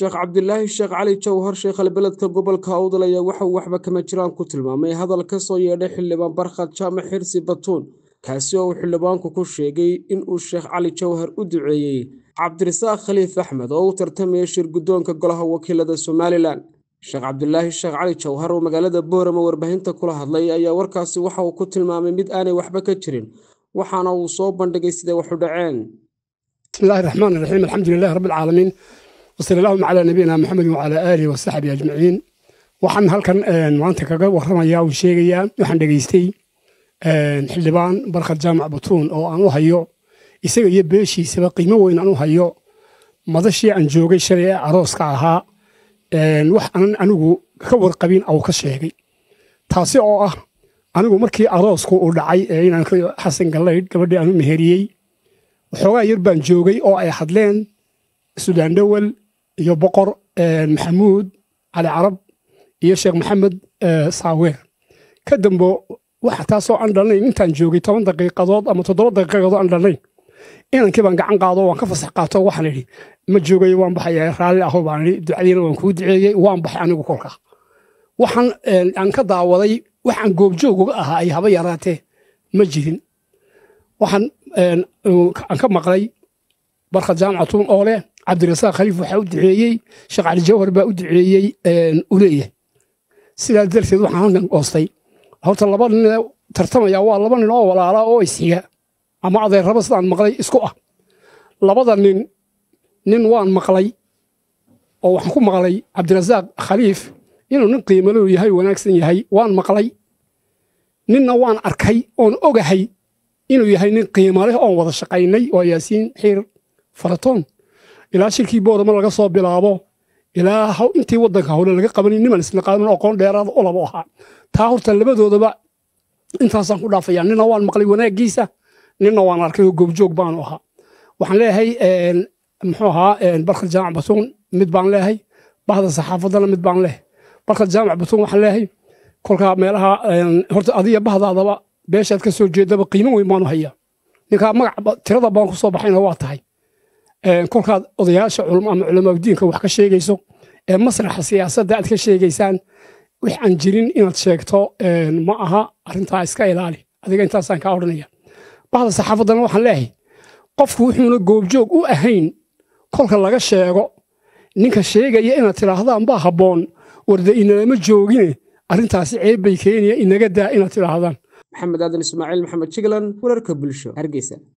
sheekh cabdilaahi sheekh cali jawhar sheekhalbeledka gobolka awdal ayaa waxa uu waxba kama jiraan ku tilmaamay hadal ka soo yeedhay xildhibaan barkhad jaamac xirsi batuun kaasi oo uu xildhibaanku ku sheegay in uu sheekh cali jawhar u duceeyey cabdirasaaq khaliif axmed oo u tartamaya shir guddoonka golaha wakiilada somalilan sheekh cabdilaahi sheekh cali jawhar oo magaalada boorama warbaahinta kula hadlay ayaa warkaasi waxa uu ku tilmaamay mid aanay waxba ka jirin waxaana uu soo bandhigay siday waxu dhaceen بسم الله الرحمن الرحيم الحمد لله رب العالمين وصلى اللهم على نبينا محمد وعلى آله وصحبه أجمعين waxaan halkan maanta kaga warramayaa uu sheegayaa waxaan dhegaystay xildhibaan barkhad jaamac batuun oo aan u hayo isaga iyo beeshiisaba qiimo weyn aan u hayo madashii aan joogay shalay ee arooska ahaa wax aanan anigu ka warqabin au ka sheegay taasi oo ah anigu markii aroosku uu dhacay ee inaan xasan gallaydh gabadhii aan u meheriyey waxoogaa yar baan joogay oo ay hadleen sudaan dhowel iyo boqor maxamuud cali carab iyo sheekh maxamed saaweer ka dambo waxa taasoo aan dhalnayn intaan joogay toban daqiiqadood ama toddoba daqiiqadood aan dhalnayn inankii baan gacan qaado waan ka fasax qaato waxaan idhi ma joogayo waan baxaya raalli aho baan idhi ducadiina waan kuu duceeyey waan baxay anigu kolka waxaan aan ka daawaday waxaan goobjoog uga ahaa ay haba yaraatee ma jirin waxaan aan ka maqlay barkhad jaamacatuun oo leh cabdirasaaq khaliif waxaa u duceeyey sheekh cali jawhar baa u duceeyey u leeyahay sidaa darteed waxaan halkan goostay horta laba nin tartamaya waa laba nin oo walaala oo isxiga ama adeerraba sidaan maqlay isku ah labada nin nin waan maqlay oo waxaan ku maqlay cabdirasaaq khaliif inuu nin qiimalow yahay wanaagsan yahay waan maqlay ninna waan arkay oon ogahay inuu yahay nin qiimo leh oon wada shaqaynay oo yaasiin xiir faratoon ilaa shirkii boorama laga soo bilaabo ilaa intii waddanka howle laga qabanay niman isnaqaanin aqoon dheeraada u labo ahaa taa horta labadoodaba intaasaan ku dhaafaya nina waan maqlay wanaaggiisa nina waan arkay oo goobjoog baanu ahaa waxaan leeyahay muxuu ahaa barkad jaamac batuun mid baan leeyahay bahda saxaafaddana mid baan leeyahay barkad jaamac batuun waxaan leeyahay kolkaa meelaha horta adiga bahdaadaba beeshaad ka soo jeedaba qiimo weyn baanu hayaa ninkaa magac tirada baan ku soo baxayna waa tahay kolkaad odayaasha culmo ama culamaadiinka wax ka sheegayso ee masraxa siyaasadda aad ka sheegaysaan wix aan jirin inaad sheegto ma aha arrintaa iska ilaali adiga intaasaan kaa odhanaya bahda saxaafaddana waxaan leeyahay qofku wuxuuna goobjoog u ahayn kolka laga sheego ninka sheegaya inaad tidhaahdaan baa habboon warda inalama joogine arrintaasi ceeb bay keenaya inaga daa inaad tidhaahdaan maxamed aadan ismaaciil maxamed jiglan wararka bulsho hargeysa